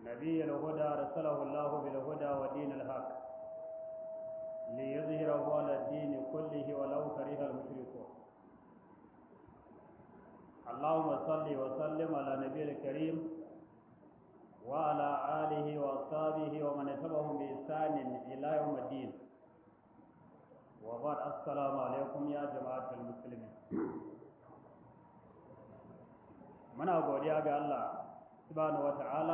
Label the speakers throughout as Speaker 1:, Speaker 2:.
Speaker 1: نبي الهدى أرسله الله بالهدى ودين الحق ليظهره على الدين كله ولو كره المشركون اللهم صل وسلم على النبي الكريم وعلى آله وأصحابه ومن تبعهم بإحسان إلى يوم الدين وبعد السلام عليكم يا جماعة المسلمين muna godiya ga Allah subhanahu wata'ala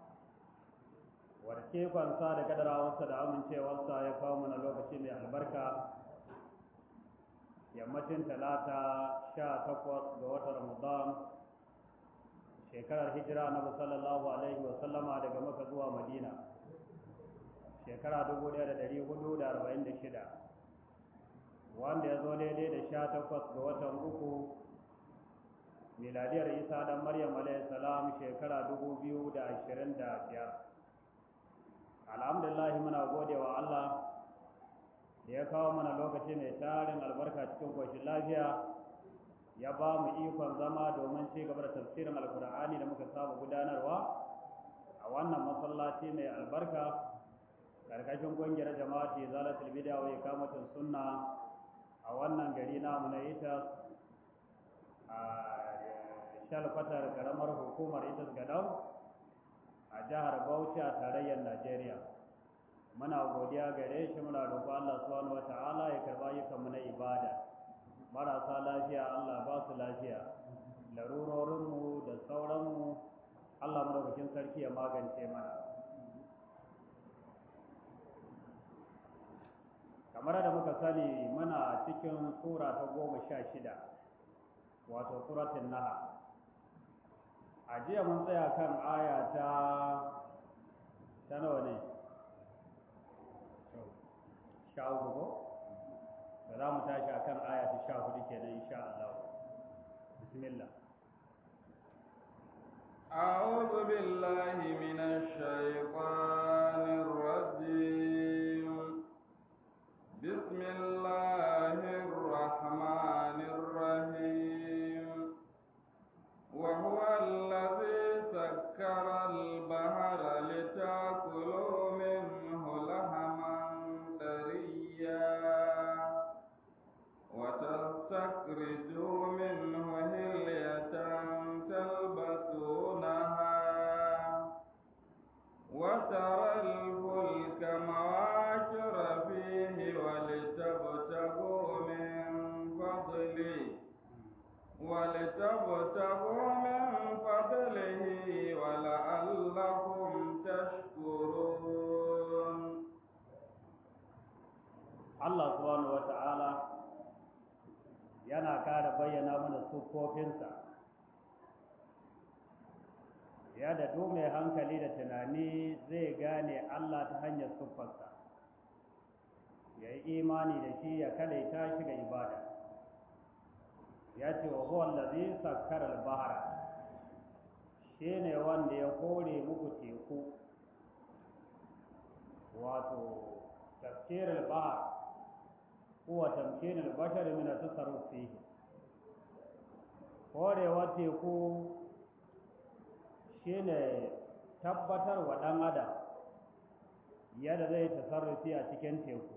Speaker 1: warke kwansa da kadarawarsa da amincewarsa ya kawo mana lokaci mai albarka yammacin talata sha takwas ga watan ramadan shekarar hijira na sallallahu alaihi wasallama daga maka zuwa madina shekara dubu ɗaya da ɗari hudu da arba'in da shida wanda ya zo daidai da sha takwas ga watan uku miladiyar isa dan maryam alayhi salam shekara dubu biyu da ashirin da biyar alhamdulillah muna gode wa allah da ya kawo mana lokaci mai tarin albarka cikin koshin lafiya ya ba mu ikon zama domin ci gaba da tafsirin alkur'ani da muka saba gudanarwa a wannan masallaci mai albarka karkashin kungiyar jama'ati zalatul bid'a wa ikamatus sunna a wannan gari namu na ita a shalfatar karamar hukumar itas gadau a jihar bauchi a tarayyar najeriya muna godiya gare shi muna roƙo allah subhanahu wata'ala ya karba ayyukanmu na ibada marasa lafiya allah ba su lafiya larurorinmu da sauranmu allah madaukakin sarki ya magance mana kamar da muka sani muna cikin sura ta goma sha shida wato suratun naha a jiya mun tsaya kan aya ta ta nawa ne sha uku ko da za mu tashi a kan aya ta sha hudu kenan insha Allah bismillah
Speaker 2: أعوذ بالله من الشيطان الرجيم بسم الله الرحمن الرحيم وهو الذي سكر البحر لتاكلوا منه لحما طريا وتستخرجوا منه هلية تلبسونها وترى الفلك مواكر فيه ولتبتغوا من فضله ولتبتغوا من فضله ولعلكم تشكرون
Speaker 1: Allah subhanahu wata'ala yana kara bayyana mana siffofinsa ya da duk mai hankali da tunani zai gane Allah ta hanyar siffarsa ya yi imani da shi ya kalaita shi ga ibada ya ce wa huwa allazi sakkara al-bahra shine wanda ya kore muku teku wato tafsir al-bahr huwa tamkin al-bashar min at-tasarruf fihi korewa teku shine tabbatar wa dan adam yadda zai tasarrufi a cikin teku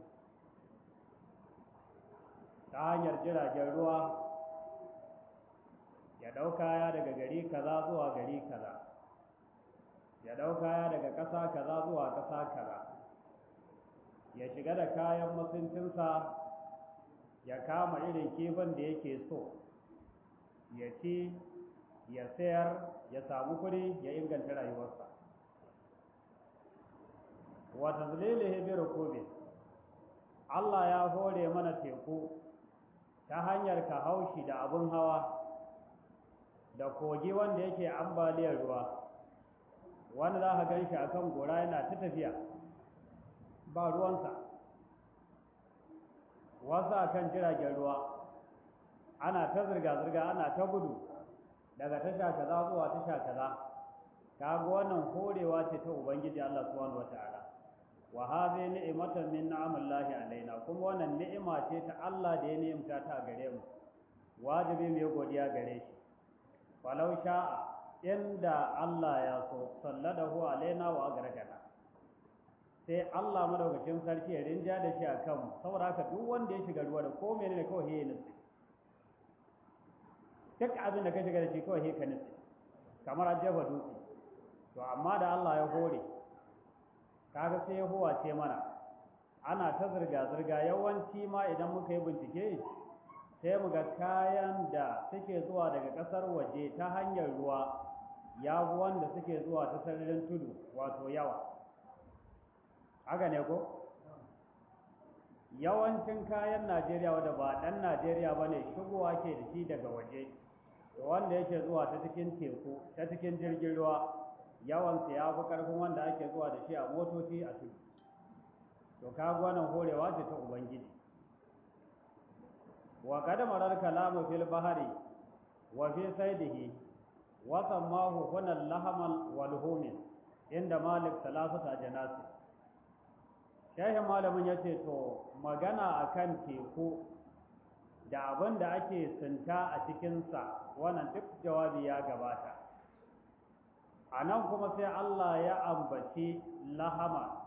Speaker 1: ta hanyar jiragen ruwa ya ɗau kaya daga gari kaza zuwa gari kaza ya ɗau kaya daga ƙasa kaza zuwa ƙasa kaza ya shiga da kayan mutuncinsa ya kama irin kifin da yake so ya ci ya sayar ya samu kuɗi ya inganta rayuwarsa wata zililihi bi rukubin Allah ya hore mana teku ta hanyar ka haushi da abun hawa da kogi wanda yake ambaliyar ruwa wanda za ka gan shi a kan gora yana ta tafiya ba ruwansa wasu a kan jiragen ruwa ana ta zirga-zirga ana ta gudu daga tasha kaza zuwa tasha kaza kaga wannan horewa ce ta ubangiji Allah subhanahu wataala wa hadhi ni'matan min ni'amillahi alaina kuma wannan ni'ima ce ta Allah da ya ni'imta ta gare mu wajibi mu yi godiya gare shi falau sha'a inda Allah ya so salladahu alaina wa agrakana sai Allah madaukakin sarki ya rinja da shi a kanmu saboda haka duk wanda ya shiga ruwa da ko menene kawai ya nutse duk abin da ka shiga da shi kawai ka nutse kamar an jefa dutse to amma da Allah ya hore kaga sai ya ce mana ana ta zirga-zirga yawanci ma idan muka yi bincike sai mu ga kayan da suke zuwa daga ƙasar waje ta hanyar ruwa ya fi wanda suke zuwa ta sararin tudu wato yawa haka ne ko yawancin kayan najeriya wadda ba ɗan najeriya ba ne shigowa ke da shi daga waje wanda yake zuwa ta cikin teku ta cikin jirgin ruwa yawansa ya fi ƙarfin wanda ake zuwa da shi a motoci a tudu to kaga wannan horewa ce ta ubangiji wa qad marar kalamu fil bahari wa fi saydihi wa sammahu huna lahamal wal humin inda malik salasata janasi shehin malamin yace to magana akan teku da abin da ake sinta a cikinsa wannan duk jawabi ya gabata a nan kuma sai Allah ya ambaci lahama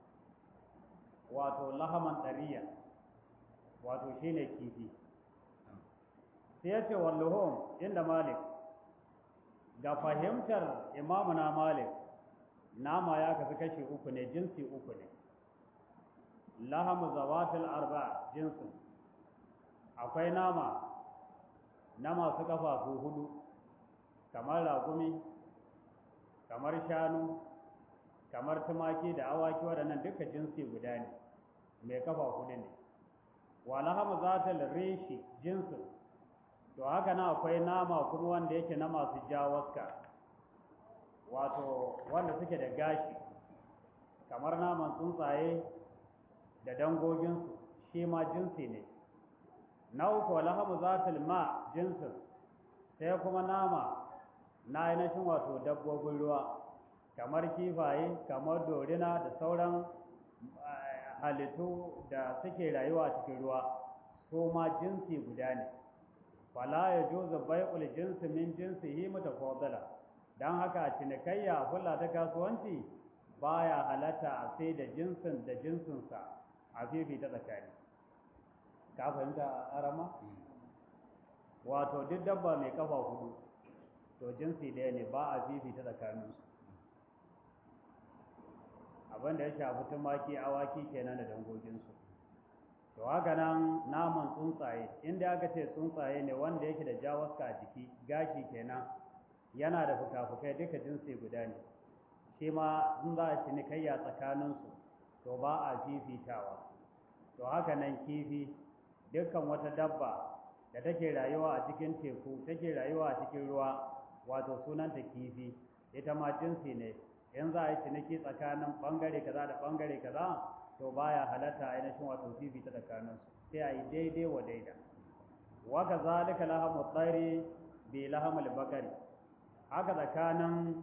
Speaker 1: wato lahaman ɗariya wato shine kifi sai ya ce walluhum inda malik ga fahimtar imamuna malik nama ya kasu kashi uku ne jinsi uku ne lahamu zawatul arba jinsin akwai nama na masu kafafu hudu kamar ragumi kamar shanu kamar tumaki da awaki waɗannan duka jinsi guda ne mai kafa hudu ne walahama zatal reshi jinsin to haka na akwai nama kuma wanda yake na masu jawaska wato wanda suke da gashi kamar naman tsuntsaye da dangoginsu shi ma jinsi ne na uku walahama zatal ma jinsin sai kuma nama na ainihin wato dabbobin ruwa kamar kifaye kamar dorina da sauran halittu da suke rayuwa cikin ruwa su ma jinsi guda ne fala ya juzu bai'ul jinsi min jinsihi mutafaddala dan haka a cinikayya kula ta kasuwanci baya halatta a sai da jinsin da jinsinsa a fifi ta tsakani ka fahimta arama wato duk dabba mai kafa hudu to jinsi ɗaya ne ba a fifi ta tsakaninsu abin da ya shafi tumaki awaki kenan da dangoginsu to haka nan naman tsuntsaye inda aka ce tsuntsaye ne wanda yake da jawaska a jiki gashi kenan yana da fuka-fukai duka jinsi guda ne shi ma in za a cinikayya tsakaninsu to ba a fifitawa to haka nan kifi dukkan wata dabba da take rayuwa a cikin teku take rayuwa a cikin ruwa wato sunanta kifi ita ma jinsi ne in za a yi ciniki tsakanin bangare kaza da bangare kaza to baya halatta ainihin wato fifi ta tsakaninsu sai a yi daidai wa daida wa ka zalika lahamu tsari bi lahamul bakari haka tsakanin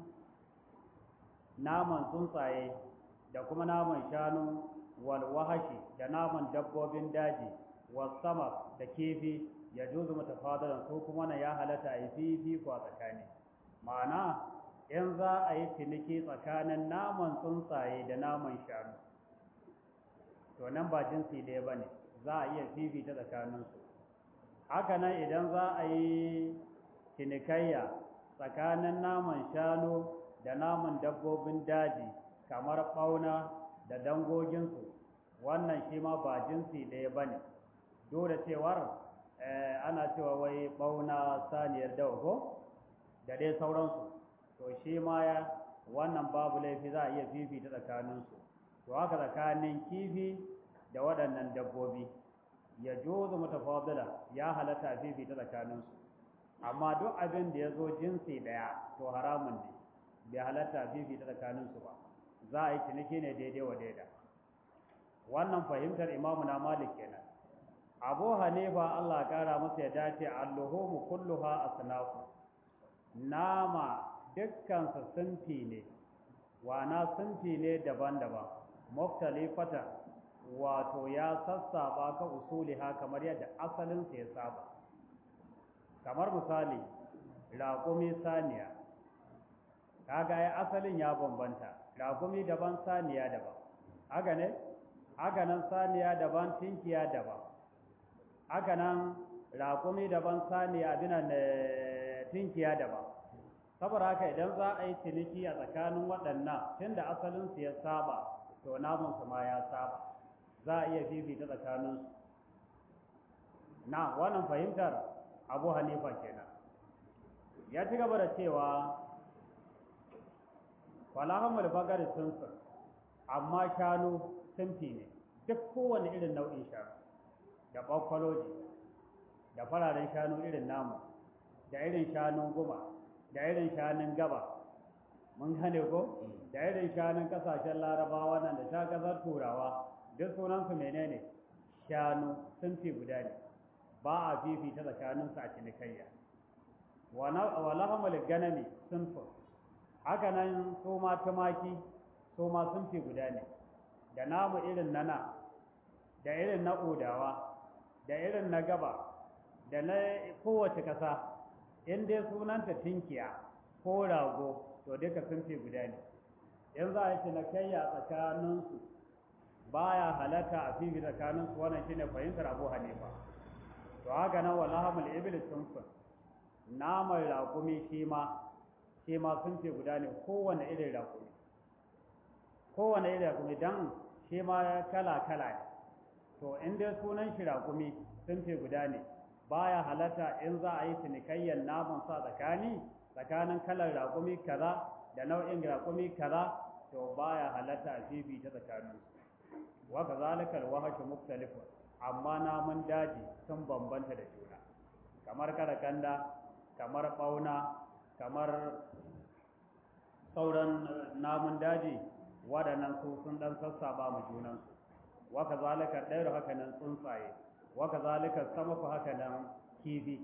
Speaker 1: naman tsuntsaye da kuma naman shanu wal wahashi da naman dabbobin daji was sama da kifi ya juzu mutafadalan ko kuma na ya halatta a yi fifi ko a tsakani ma'ana in za a yi ciniki tsakanin naman tsuntsaye da naman shanu to nan ba jinsi ɗaya ba ne za a iya fifita tsakaninsu haka nan idan za a yi cinikayya tsakanin naman shanu da naman dabbobin daji kamar ɓauna da dangoginsu wannan shi ma ba jinsi ɗaya ba ne dole cewar ana cewa wai ɓauna saniyar dawa ko da dai sauransu to shi ma ya wannan babu laifi za a iya fifita tsakaninsu to haka tsakanin kifi da waɗannan dabbobi ya jozo mutafadila ya halatta a fifita tsakaninsu amma duk abin da ya zo jinsi ɗaya to haramun ne bai halatta a fifita tsakaninsu ba za a yi ciniki ne daidai wa daida wannan fahimtar imamu na malik kenan abu hanifa allah kara masa ya dace alluhumu kulluha asnafu nama dukkansa sunfi ne wana sunfi ne daban-daban muktalifata wato ya sassaba ka usuliha kamar yadda asalinsa ya saba kamar misali raƙumi saniya kaga ya asalin ya bambanta raƙumi daban saniya daban haka ne haka nan saniya daban tinkiya daban haka nan raƙumi daban saniya abinan tinkiya daban saboda haka idan za a yi ciniki a tsakanin waɗannan tunda asalinsu ya saba to namunsu ma ya saba za a iya fifita tsakaninsu na wannan fahimtar abu hanifa kenan ya ci gaba da cewa falahamul bagari sunsun amma shanu sunfi ne duk kowane irin nau'in shanu da bakwaloji da fararen shanu irin namu da irin shanun guma da irin shanun gaba mun gane ko da irin shanun kasashen larabawa nan da ta kasar turawa duk sunansu menene shanu sunfi guda ne ba a fifita tsakaninsu a cinikayya wa lahamul ganami sunfun haka nan su ma tumaki su ma sun fi guda ne da namu irin nana da irin na odawa da irin na gaba da na kowace ƙasa in dai sunanta tinkiya ko rago to duka sun fi guda ne in za a yi cinikayya tsakaninsu baya halatta a fifi tsakaninsu wannan shine fahimtar abu hanifa to haka nan wa lahamul ibil sunfun naman raƙumi shi ma shi ma sun ce guda ne kowane irin raƙumi kowane irin raƙumi don shi ma kala-kala ne to in dai sunan shi raƙumi sun ce guda ne baya halatta in za a yi cinikayyar naman sa tsakani tsakanin kalar raƙumi kaza da nau'in raƙumi kaza to baya halatta a fifi ta tsakanin wa kazalika alwahshu mukhtalifu amma namun daji sun bambanta da juna kamar karakanda kamar bauna kamar sauran namun daji waɗannan su sun ɗan sassaba mu junansu waka zalika ɗairu haka nan tsuntsaye waka zalika samaku haka nan kifi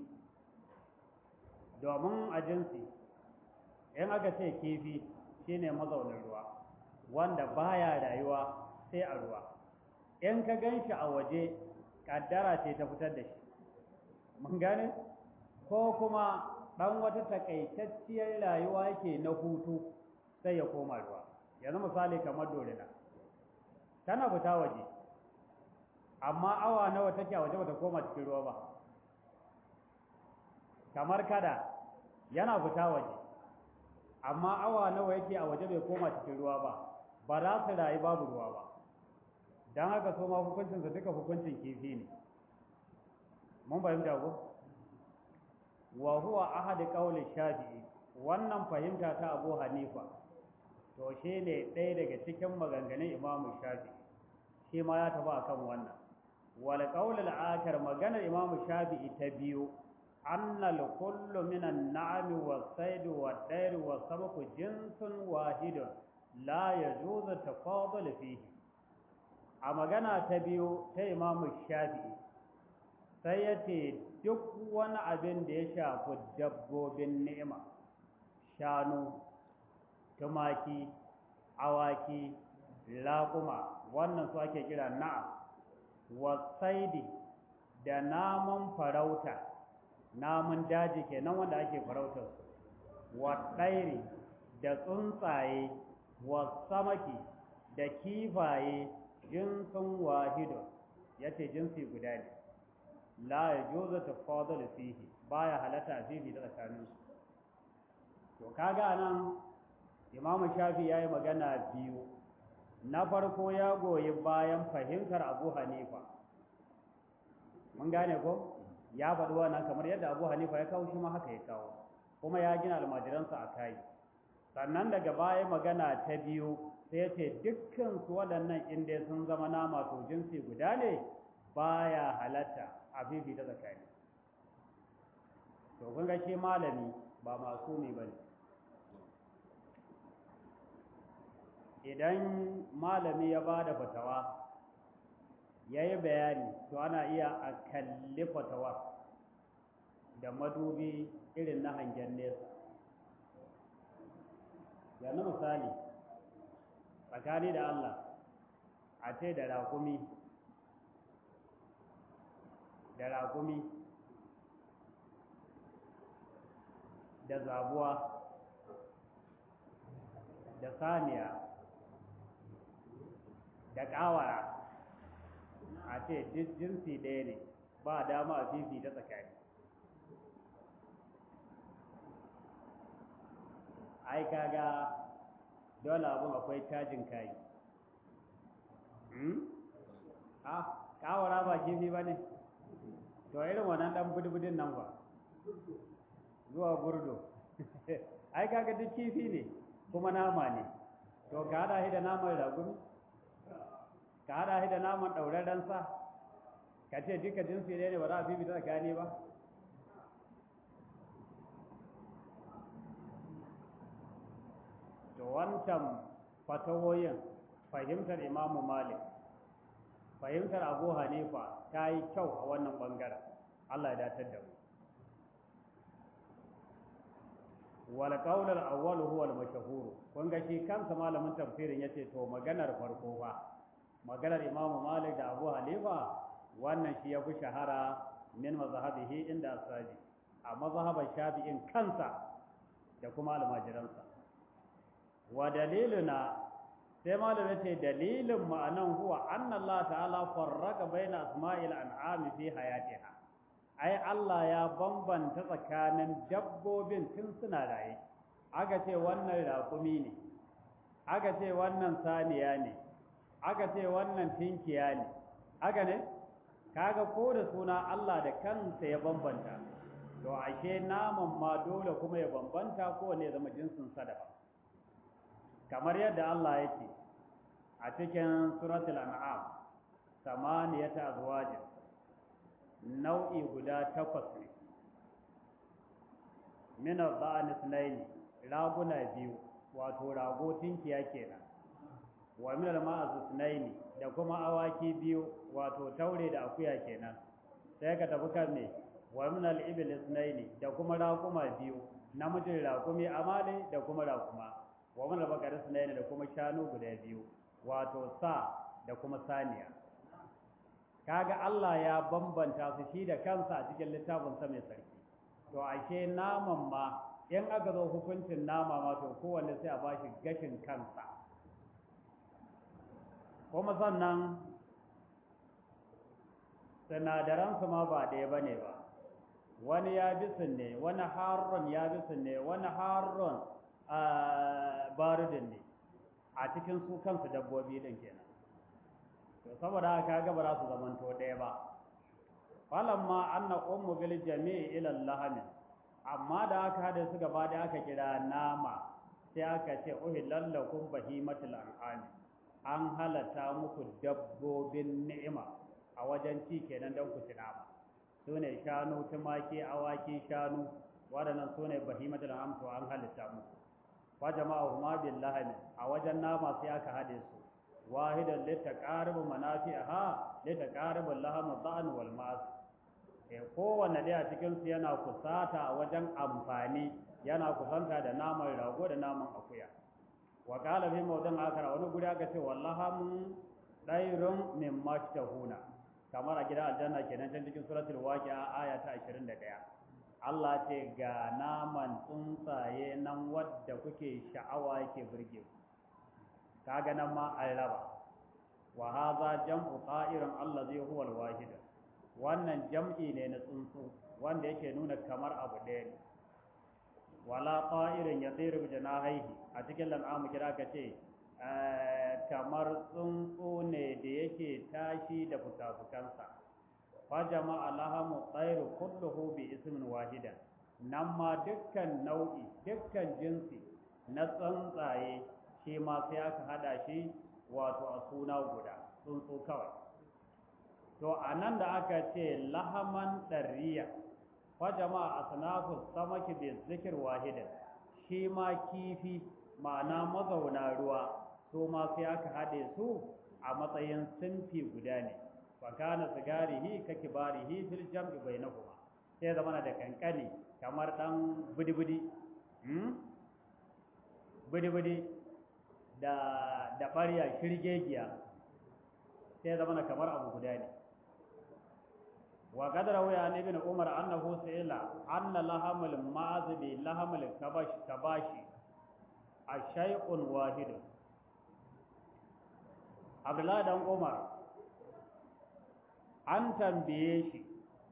Speaker 1: domin a jinsi in aka ce kifi shine mazaunin ruwa wanda baya rayuwa sai a ruwa in ka gan shi a waje ƙaddara ce ta fitar da shi mun gane ko kuma ɗan wata takaitacciyar rayuwa yake na hutu sai ya koma ruwa yanzu misali kamar dorina tana fita waje amma awa nawa take a waje bata koma cikin ruwa ba kamar kada yana fita waje amma awa nawa yake a waje bai koma cikin ruwa ba ba za su rayu babu ruwa ba don haka so ma hukuncinsa duka hukuncin kifi ne mun fahimta ko wa huwa ahad qawli shafi'i wannan fahimta ta Abu Hanifa to shine ɗaya daga cikin maganganun Imam Shafi'i shi ma ya taba akan wannan wal qawl al akhar maganar Imam Shafi'i ta biyu anna al kullu min an na'am was sayd wa dayr wa sabq jinsun wahidun la yajuzu tafadul fihi a magana ta biyu ta Imam Shafi'i sai ya ce duk wani abin da ya shafi dabbobin ni'ima shanu tumaki awaki laƙuma wannan su ake kira na'am wasaidi da naman farauta namun daji kenan wanda ake farautar su waɗairi da tsuntsaye wasamaki da kifaye jinsin wahidun ya ce jinsi guda ne la ya juza tafadul fihi baya halatta fihi da tsakanin su to kaga nan imamu shafi yayi magana biyu na farko ya goyi bayan fahimtar abu hanifa mun gane ko ya faɗi wannan kamar yadda abu hanifa ya kawo shi ma haka ya kawo kuma ya gina almajiransa a kai sannan daga baya magana ta biyu sai ce dukkan su waɗannan inda sun zama nama to jinsi guda ne baya halatta a fifita tsakani to kun ga shi malami ba masu ne ba ne idan malami ya ba da fatawa ya yi bayani to ana iya a kalli fatawa da madubi irin na hangen nesa yanzu misali tsakani da Allah a ce da rakumi da rakumi da zabuwa da saniya da ƙawara a ce jinsi ɗaya ne ba dama a fifi ta tsakani ai kaga dole abin akwai cajin kayi a ƙawara ba kifi ba ne to irin wannan ɗan budbudin nan ba zuwa burdo ai kaga duk kifi ne kuma nama ne to ka hada shi da naman ragumi ka hada shi da naman ɗauraren sa ka ce duka jinsi ne ba za a fifita tsakani ba to wancan fatawoyin fahimtar imamu malik fahimtar abu hanifa ta yi kyau a wannan ɓangaren allah ya datar da mu wal qawl al awwal huwa al mashhur kun ga shi kansa malamin tafsirin yace to maganar farko fa maganar imamu malik da abu hanifa wannan shi yafi shahara min mazhabihi inda asabi a mazhaban shafi'in kansa da kuma almajiransa wa daliluna sai malam yace dalilin ma'anan huwa anna Allah ta'ala farraka baina asma'il an'ami fi hayatiha ai Allah ya bambanta tsakanin dabbobin tun suna raye aka ce wannan raƙumi ne aka ce wannan saniya ne aka ce wannan tinkiya ne aka ne kaga ko da suna Allah da kansa ya bambanta to ashe naman ma dole kuma ya bambanta ko ne zama jinsin sadaka kamar yadda Allah yake a cikin suratul an'am samaniyata azwajin nau'i guda takwas ne mina ba'an sunaini raguna biyu wato rago tinkiya kenan wa min al-ma'az sunaini da kuma awaki biyu wato taure da akuya kenan sai ka tafi kan me wa min al-ibil sunaini da kuma raƙuma biyu namijin raƙumi amale da kuma raƙuma wa min al-baqar sunaini da kuma shanu guda biyu wato sa da kuma saniya kaga Allah ya bambanta su shi da kansa a cikin littafin sa mai sarki to ashe naman ma in aka zo hukuncin nama ma to kowanne sai a bashi gashin kansa kuma sannan sinadaransu ma ba ɗaya ba ne ba wani ya bisin ne wani harron ya bisin ne wani harron barudin ne a cikin su kansu dabbobi ɗin kenan to saboda haka ga ba za su zamanto ɗaya ba falamma anna ummu bil jami'i ila lahamin amma da aka hada su gaba da aka kira nama sai aka ce uhillal lakum bahimatul an'am an halatta muku dabbobin ni'ima a wajen ci kenan don ku ci nama su ne shanu tumaki awaki shanu waɗannan su ne bahimatul an'am to an halitta muku wa jama'u ma bil lahami a wajen nama sai aka hade su wahidan litaqaribu manafi'aha litaqaribu lahamu dha'n wal ma'as eh kowanne dai a cikin su yana kusata a wajen amfani yana kusanta da naman rago da naman akuya wa qala fi mawdan akara wani guri aka ce wallahamu dairun min mashtahuna kamar a gidan aljanna kenan can cikin suratul waqi'a aya ta 21 Allah ce ga naman tsuntsaye nan wadda kuke sha'awa yake burge ku kaga nan ma an raba wa hadha jam'u qa'irin allazi huwa al-wahid wannan jam'i ne na tsuntsu wanda yake nuna kamar abu ɗaya ne wala qa'irin yatiru bi janahihi a cikin lan'amu kira ka ce kamar tsuntsu ne da yake tashi da fukafukansa fa jama'a lahamu tsairu kulluhu bi ismin wahidan nan ma dukkan nau'i dukkan jinsi na tsuntsaye shi ma sai aka hada shi wato a suna guda tsuntsu kawai to a nan da aka ce lahaman ɗarriya fa jama'a asnafu samaki bi zikir wahidan shi ma kifi ma'ana mazauna ruwa su ma sai aka haɗe su a matsayin sinfi guda ne fa kana sigarihi ka kibarihi fil jam'i bainahuma sai zama da kankani kamar dan budi-budi hmm? budi-budi da da ɓarya shirgegiya sai zama kamar abu guda ne wa qadara wa an ibn umar annahu sa'ila anna lahamul ma'azibi lahamul kabash kabashi a shay'un wahidun abdullahi dan umar an tambaye shi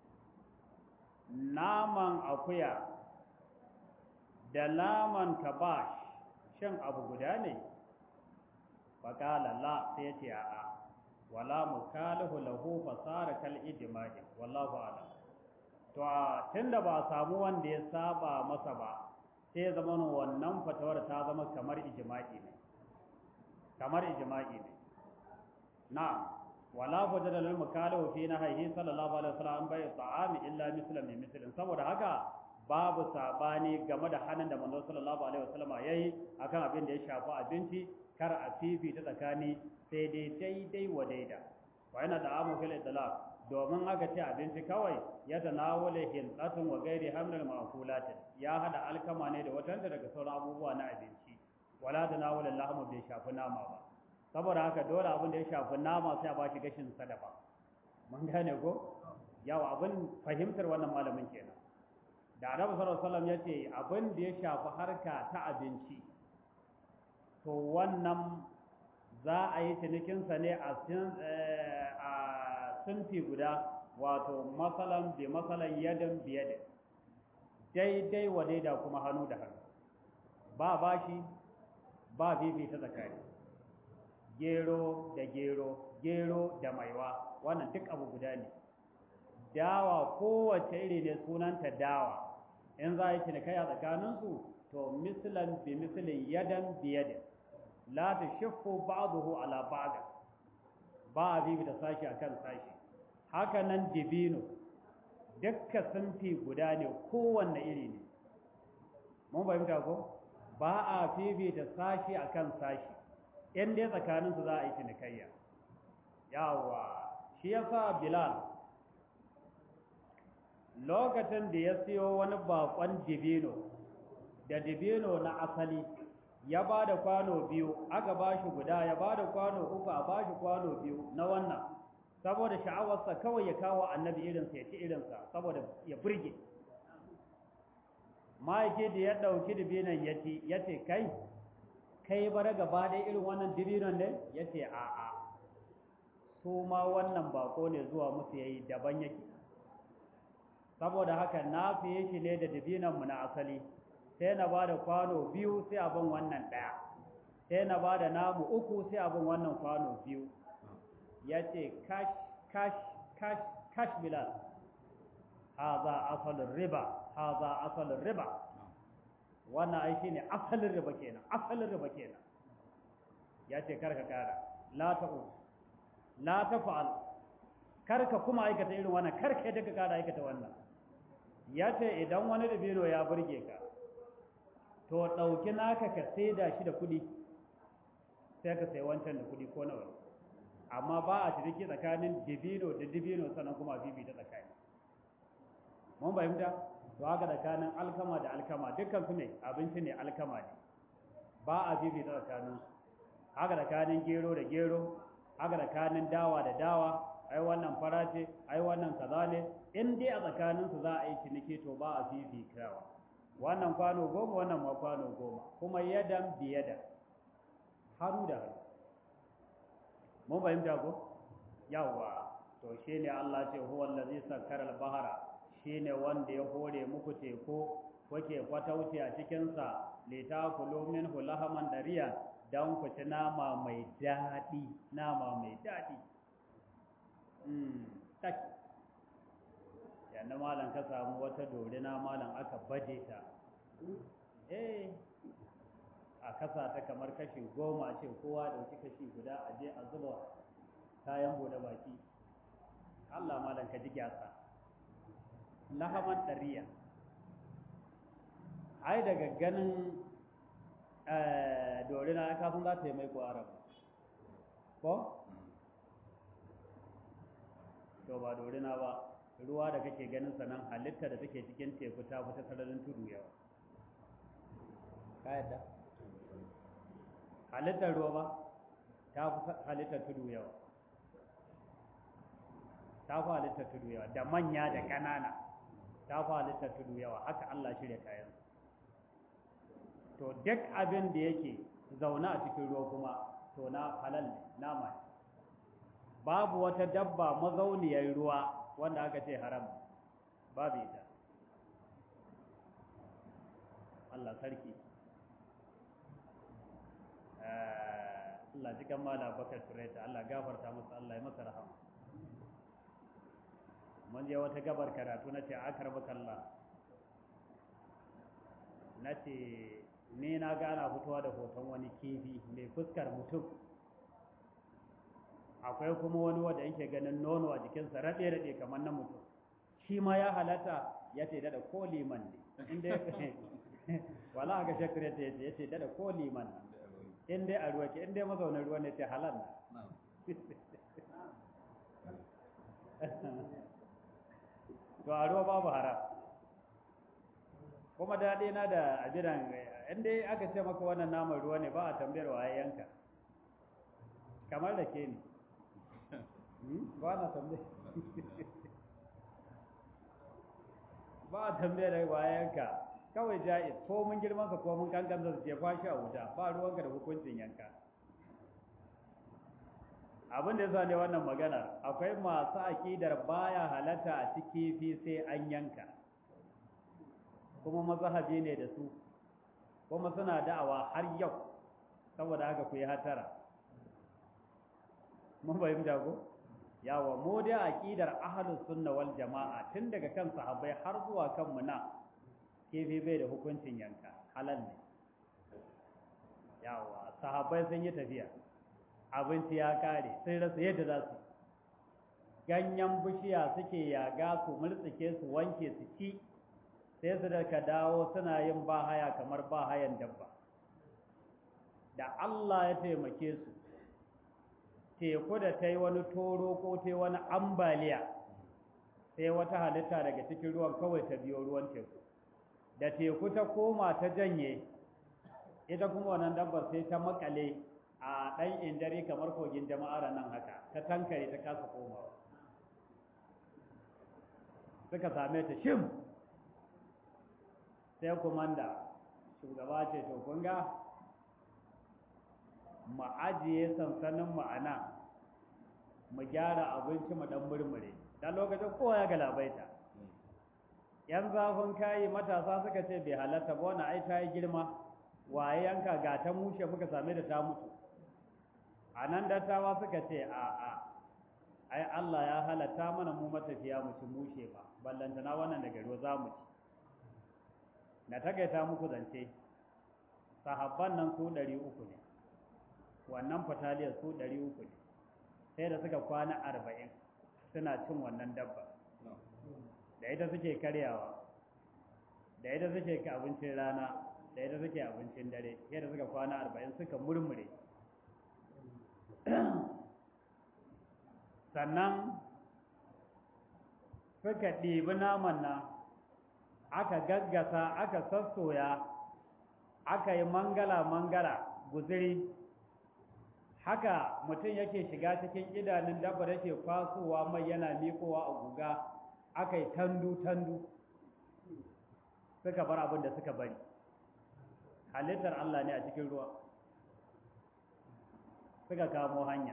Speaker 1: naman akuya da naman kabash shan abu guda ne faƙala la sai ya ce a'a wala mukalihu lahu fasara kal ijma'i wallahu a'lam to tunda ba samu wanda ya saba masa ba sai ya zama wannan fatawar ta zama kamar ijma'i ne kamar ijma'i ne na'am wala fadala lil mukalihu fi nahyi sallallahu alaihi wasallam bai ta'ami illa mislan min mislin saboda haka babu sabani game da hannun da manzo sallallahu alaihi wasallam yayi akan abin da ya shafi abinci kar a fifita tsakani sai dai daidai wa daida wa yana da amu fil idlaq domin aka ce abinci kawai ya tanawula hintatun wa gairi hamdal ma'kulatin ya hada alkama ne da watanta daga sauran abubuwa na abinci wala tanawula lahmu bai shafi nama ba saboda haka dole abin da ya shafi nama sai a bashi gashin sadafa mun gane ko yawa abin fahimtar wannan malamin kenan da annabi sallallahu alaihi wasallam yace abin da ya shafi harka ta abinci to wannan za a yi cinikinsa ne a sunfi guda wato masalan bi masalan yadan biyade daidai wa daida kuma hannu da hannu ba bashi ba bibi ta tsakani gero da gero gero da maiwa wannan duk abu guda ne dawa kowace iri ne sunanta dawa in za a yi cinikaya tsakaninsu to mislan bi mislin yadan biyadin la tashaffu ba'dahu ala ba'd ba a bibi da sashi akan sashi haka nan dibino dukkan sunfi guda ne kowanne iri ne mun fahimta ko ba a fifita sashi akan sashi in dai tsakanin su za a yi cinikayya yawa shi yasa bilal lokacin da ya siyo wani bakon dibino da dibino na asali ya ba da kwano biyu aka ba shi guda ya ba da kwano uku a ba shi kwano biyu na wannan saboda sha'awarsa kawai ya kawo annabi irinsa ya ci irinsa saboda ya burge ma'aiki da ya ɗauki dibinan ya ci ya ce kai kai bara gaba ɗaya irin wannan dibinan ne ya ce a'a su ma wannan bako ne zuwa musu yayi daban yake saboda haka na fiye shi ne da dibinanmu na asali sai na ba da kwano biyu sai abin wannan ɗaya sai na ba da namu uku sai abin wannan kwano biyu ya ce kash kash kash kash bilal haza asalin riba haza asalin riba wannan ai shine asalin riba kenan asalin riba kenan ya ce karka kara la ta'u la tafa'al karka kuma aikata irin wannan karka yadda ka kara aikata wannan ya ce idan wani dabino ya burge ka to ɗauki naka ka saida shi da kuɗi sai ka sai wancan da kuɗi ko nawa amma ba a ciniki tsakanin dibino da dibino sannan kuma bibi ta tsakani mun fahimta to haka tsakanin alkama da alkama dukkan su ne abinci ne alkama ne ba a bibi ta tsakanin haka tsakanin gero da gero haka tsakanin dawa da dawa ai wannan fara ce ai wannan kaza ne in dai a tsakanin su za a yi ciniki to ba a bibi kawa wannan kwano goma wannan ma kwano goma kuma yadan biyada hannu da hannu mun fahimta ko yawwa to shine Allah ce huwa allazi sakkara al-bahra shine wanda ya hore muku teku kuke kwatauci a cikin sa litakulu minhu lahaman dariya dan ku ci nama mai daɗi nama mai daɗi mm tak yana malam ka samu wata dorina malam aka baje ta eh a kasa ta kamar kashi goma ce kowa dauki kashi guda a je a zuba kayan bude baki Allah malam ka ji gyasa lahaman dariya ai daga ganin dorina kafin za ta yi mai ko araba ko to ba dorina ba ruwa da kake ganin sanan halitta da take cikin teku ta fita sararin tudu yawa ka yadda halittar ruwa ba ta fi halittar tudu yawa ta fi halittar tudu yawa da manya da ƙanana ta fi halittar tudu yawa haka Allah shirya kayan to duk abin da yake zaune a cikin ruwa kuma to na halal ne nama ne babu wata dabba mazauniyar ruwa wanda aka ce haram babu ita Allah sarki Allah cikin mala bakar tureta Allah gafarta masa Allah ya masa rahama mun je wata gabar karatu na ce akar bakalla na ce ni na gana fitowa da hoton wani kifi mai fuskar mutum akwai kuma wani wanda yake ganin nono a jikinsa raɗe-raɗe kamar na mutum shi ma ya halatta ya ce dada ko liman ne inda wala ga shakire ta yace yace dada ko liman in dai a ruwa ke in dai mazaunin ruwa ne ce halal na to a ruwa babu haram kuma daɗi na da ajiran in dai aka ce maka wannan naman ruwa ne ba a tambayar wa yanka kamar da ke ne ba na tambayar ba a tambayar wa yanka kawai ja'iz ko mun girman ka ko mun kankan su je kwashi a wuta ba ruwanka da hukuncin yanka abin da yasa ne wannan magana akwai masu akidar baya halatta a ciki fi sai an yanka kuma mazhabi ne da su kuma suna da'awa har yau saboda haka ku yi hatara mun fahimta ko yawa mu da aqidar ahlus sunna wal jamaa tun daga kan sahabbai har zuwa kan mu na kifi bai da hukuncin yanka halal ne yawa sahabbai sun yi tafiya abinci ya kare sun rasa yadda za su ganyen bishiya suke yaga su murtsike su wanke su ci sai su da ka dawo suna yin bahaya kamar bahayan dabba da Allah ya taimake su teku da ta yi wani toro ko ta yi wani ambaliya sai wata halitta daga cikin ruwan kawai ta biyo ruwan teku da teku ta koma ta janye ita kuma wannan dabbar sai ta makale a ɗan indare kamar kogin jama'ar nan haka ta tankare ta kasa komawa suka same ta shim sai kumanda shugaba ce to kun ga mu ajiye sansanin ma'ana mu gyara abinci mu dan murmure dan lokacin kowa ya galabaita yan zafin kayi matasa suka ce bai halatta ba wani ai ta yi girma waye yanka ga ta mushe muka same da ta mutu a nan dattawa suka ce a a ai Allah ya halatta mana mu matafiya mu ci mushe ba ballantana wannan daga ruwa za mu ci na takaita muku zance sahabban nan su ɗari uku ne wannan fataliyar su ɗari uku ne sai da suka kwana arba'in suna cin wannan dabba da ita suke karyawa da ita suke abincin rana da ita suke abincin dare sai da suka kwana arba'in suka murmure sannan suka ɗibi naman nan aka gaggasa aka sassoya aka yi mangala-mangala guziri haka mutum yake shiga cikin idanun dabbar yake kwasowa mai yana mikowa a guga aka yi tandu-tandu suka bar abin da suka bari halittar Allah ne a cikin ruwa suka kamo hanya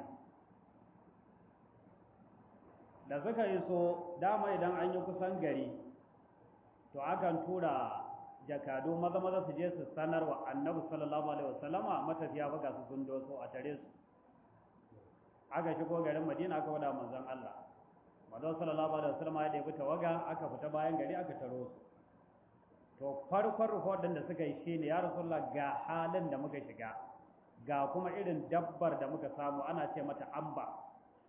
Speaker 1: da suka yi so dama idan an yi kusan gari to akan tura jakadu maza maza su je su sanar wa annabi sallallahu alaihi wasallama matafiya ba ga su sun doso a tare su aka shigo garin madina aka wada manzon Allah manzon sallallahu alaihi wasallama ya ɗebi tawaga aka fita bayan gari aka taro su to farkon rikodin da suka yi shine ya rasulullah ga halin da muka shiga ga kuma irin dabbar da muka samu ana ce mata amba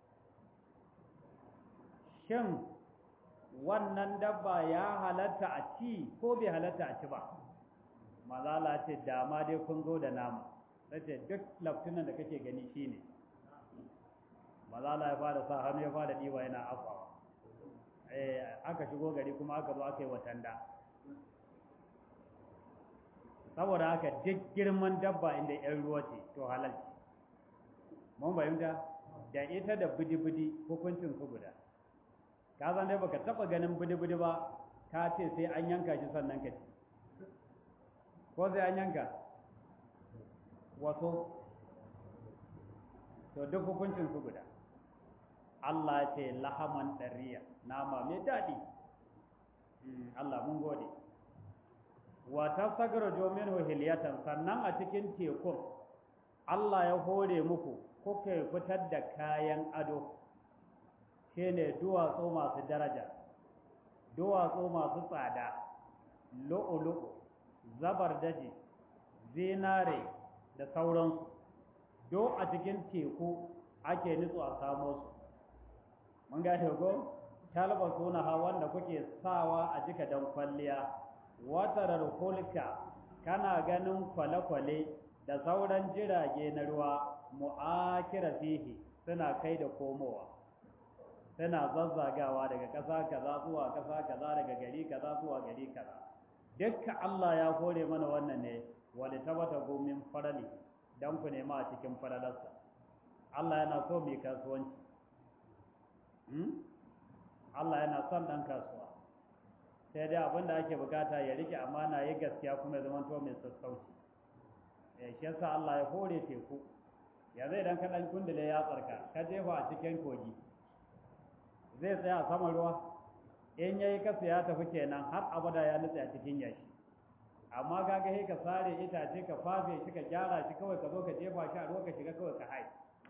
Speaker 1: shin wannan dabba ya halatta a ci ko bai halatta a ci ba mazala ce dama dai kun zo da nama ce duk laftunan da kake gani shine mazala ya fara sa hannu ya fara diwa yana afawa eh aka shigo gari kuma aka zo aka yi watanda saboda haka duk girman dabba inda yan ruwa ce to halal ce mun bayyana da ita da bidi-bidi hukuncin su guda ka san dai baka taba ganin bidi-bidi ba ka ce sai an yanka shi sannan ka ci ko sai an yanka wasu to duk hukuncin su guda Allah ce lahaman ɗariya nama mai daɗi Allah mun gode wa tasagara jomin hiliyatan sannan a cikin tekun Allah ya hore muku kuka fitar da kayan ado shine duwatsu masu daraja duwatsu masu tsada lu'ulu'u zabar daji zinare da sauransu do a cikin teku ake nutsu a samo su mun gane ko talba suna ha wanda kuke sawa a jika dan kwalliya watarar hulka kana ganin kwale-kwale da sauran jirage na ruwa mu'akira fihi suna kai da komowa suna zazzagawa daga ƙasa kaza zuwa ƙasa kaza daga gari kaza zuwa gari kaza dukkan Allah ya kore mana wannan ne wali tabata gomin farali dan ku nema a cikin faralarsa Allah yana so mai kasuwanci Allah yana son ɗan kasuwa sai dai abin da ake bukata ya rike amana ya gaskiya kuma ya zama to mai sassauci shi yasa Allah ya hore teku ya zai dan kaɗan kundule ya tsarka ka jefa a cikin kogi zai tsaya a saman ruwa in yayi kasa ya tafi kenan har abada ya nutse a cikin yashi amma kaga sai ka sare itace ka fafe shi ka gyara shi kawai ka zo ka jefa shi a ruwa ka shiga kawai ka hai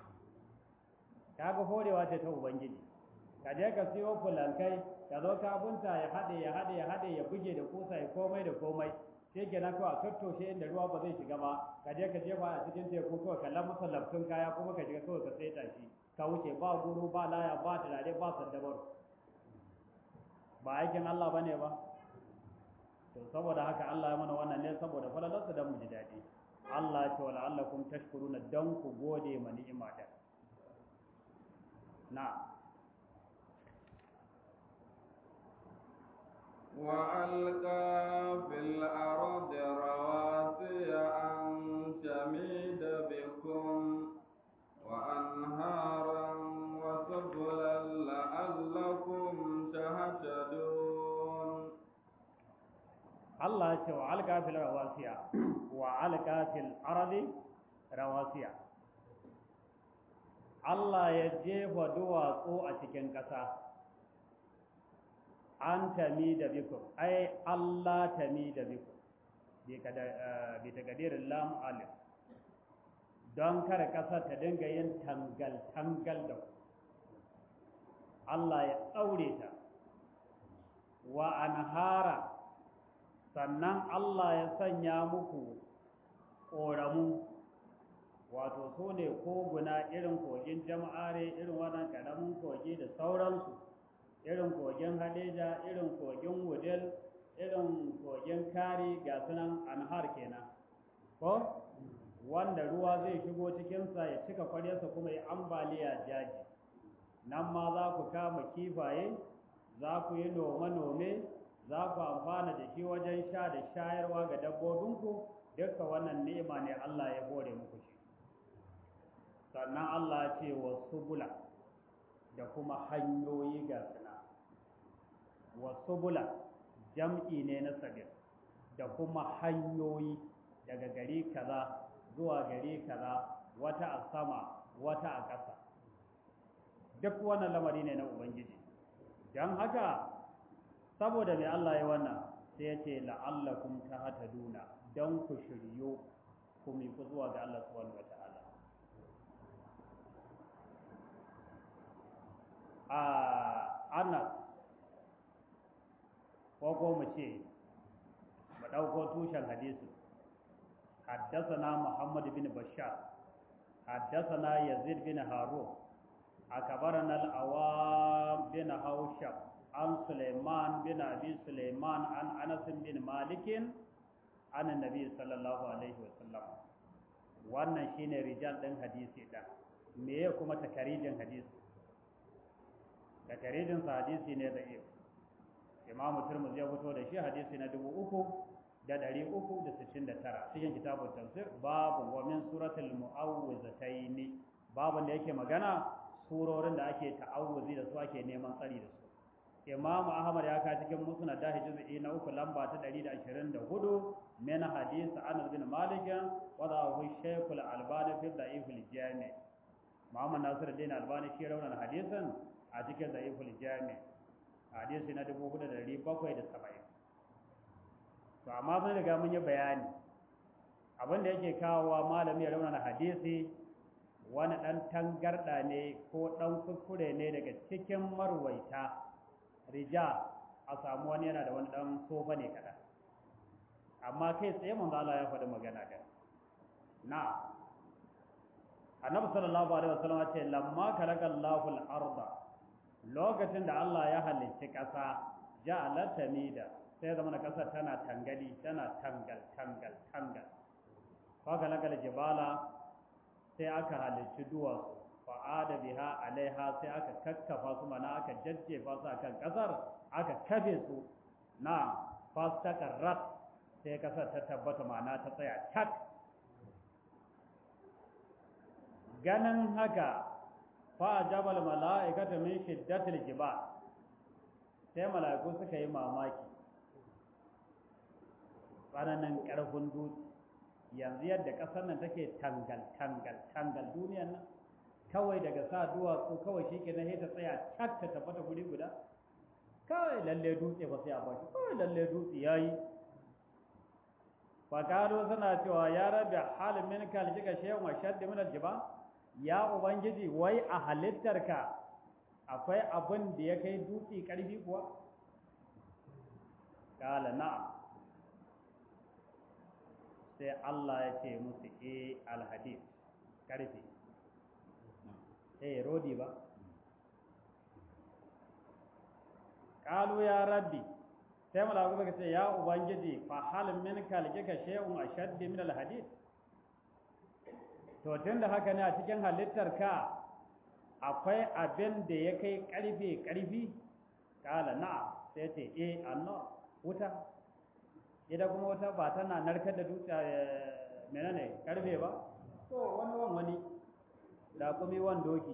Speaker 1: kaga horewa ce ta ubangiji ka je ka siyo fulankai ka zo ka bunta ya haɗe ya haɗe ya haɗe ya buge da kusa ya komai da komai sai kenan kawai a tattoshe inda ruwa ba zai shiga ba ka je ka jefa a cikin teku kawai ka lamasa laftun kaya kuma ka shiga kawai ka saita shi ka wuce ba guru ba laya ba turare ba sandabar ba aikin Allah bane ba to saboda haka Allah ya mana wannan ne saboda falalarsa dan mu ji daɗi Allah ya ce wa la'allakum tashkuruna dan ku gode ma ni'ima da na
Speaker 2: وألقى في الأرض رواسي أن تميد بكم وأنهارا وسبلا لعلكم تهتدون
Speaker 1: Allah ya ce wa alka fil rawasiya wa alka fil ardi rawasiya Allah ya jefa duwatsu a cikin ƙasa an tami da bikum ai Allah tami da bikum bi takadirin lam alif don kar ƙasa ta dinga yin tangal tangal da ku Allah ya ɗaure ta wa anhara sannan Allah ya sanya muku ƙoramu wato su ne koguna irin kogin jama'are irin wannan ƙaramin kogi da sauransu irin kogin hadeja irin kogin wudil irin kogin kari ga sunan anhar kenan ko wanda ruwa zai shigo cikinsa ya cika kwaryarsa kuma ya ambaliya jaji nan ma za ku kama kifaye za ku yi nome-nome za ku amfana da shi wajen sha da shayarwa ga dabbobinku dukka wannan ni'ima ne Allah ya hore muku shi sannan Allah ce wa subula da kuma hanyoyi ga suna wa subula jam'i ne na sabir da kuma hanyoyi daga gari kaza zuwa gari kaza wata a sama wata a ƙasa duk wannan lamari ne na ubangiji don haka saboda mai Allah ya wannan sai ya ce la'allakum tahtaduna don ku shiryo ku miƙu zuwa ga Allah subhanahu wata'ala a Anas ko ko mu ce mu ɗauko tushen hadisi حدثنا محمد بن بشار حدثنا يزيد بن هارون أكبرنا الأوام بن هوشب عن سليمان بن أبي سليمان عن أنس بن مالك عن النبي صلى الله عليه وسلم wannan shine rijal ɗin hadisi ɗin me ya kuma takarijin hadisi takarijin sa hadisi ne da iyo imam turmuz ya fito da shi hadisi na dubu uku da ɗari uku da sittin da tara cikin kitabun tafsir babu wa min suratul mu'awwizataini babu da yake magana surorin da ake ta'awuzi da su ake neman tsari da su Imam Ahmad ya ka cikin musnad da juz'i na uku lamba ta 124 min hadith Anas bin Malik wa dahu Shaykh al-Albani fi da'if al-Jami' Muhammad Nasiruddin Albani shi raunan hadisin a cikin da'if al-Jami' hadisi na 4770 to amma mun riga mun yi bayani abin da yake kawowa malami ya raunana hadisi wani ɗan tangarɗa ne ko ɗan kuskure ne daga cikin marwaita rija a samu wani yana da wani ɗan sofa ne kaɗan amma kai tsaye manzo Allah ya faɗi magana da na annabi sallallahu alaihi wasallam ce lamma khalaqa Allahu al-arda lokacin da Allah ya halicci ƙasa ja'ala tamida sai zama na ƙasar tana tangali tana tangal tangal tangal fa khalaqa jibala sai aka halicci duwatsu fa'ada biha alaiha sai aka kakkafa su mana aka jajjefa su akan kasar aka kafe su na fastaqarrat sai kasar ta tabbata mana ta tsaya tak ganin haka fa jabal mala'ikatu min shiddatil jibal sai mala'iku suka yi mamaki tsananin ƙarfin dutse yanzu yadda ƙasar nan take tangal tangal tangal duniyar nan kawai daga sa duwatsu kawai shi ke na ta tsaya cak ta tabbata guri guda kawai lalle dutse ba sai a baki kawai lalle dutse ya yi fakado suna cewa ya rabe halin min kaljika shehu wa shaddi min aljiba ya ubangiji wai a halittarka akwai abin da ya kai dutse karfi kuwa kala na'am sai Allah ya ce musu e alhadis karfe eh rodi ba qalu ya rabbi sai malaku suka ce ya ubangiji fa hal min kalkika shay'un ashadd min alhadid to tunda haka ne a cikin halittar ka akwai abin da ya kai karfe karfi kala na'am sai ce eh anno wuta ita kuma wuta ba tana narkar da dutse menene karfe ba to wani wan wani da kuma wan doki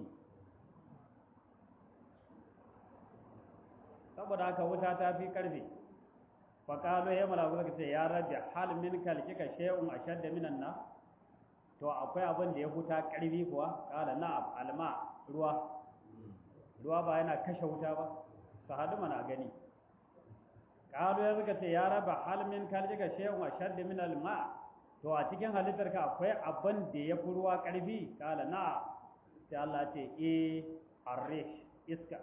Speaker 1: saboda haka wuta ta fi karfe faƙalo ya malaku suka ce ya rabbi hal min kalkika shay'un ashadda minan na to akwai abin da ya huta karfi kuwa kala na'am alma ruwa ruwa ba yana kashe wuta ba su hadu mana gani kalu ya suka ce ya raba halmin kaljika shehun a shaddi min alma to a cikin halittar ka akwai abin da ya fi ruwa karfi kala na sai Allah ce e arrish iska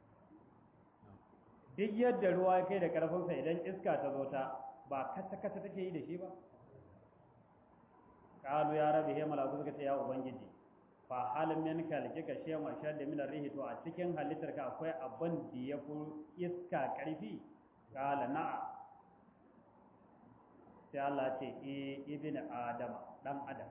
Speaker 1: duk yadda ruwa kai da karfinsa idan iska ta zo ta ba kasa kasa take yi da shi ba kalu ya rabe he malaku suka ce ya ubangiji fa halin min kaljika shehun a shaddi min arrihi to a cikin halittar ka akwai abin da ya fi iska karfi kala na'a sai Allah ce e ibn adama dan adam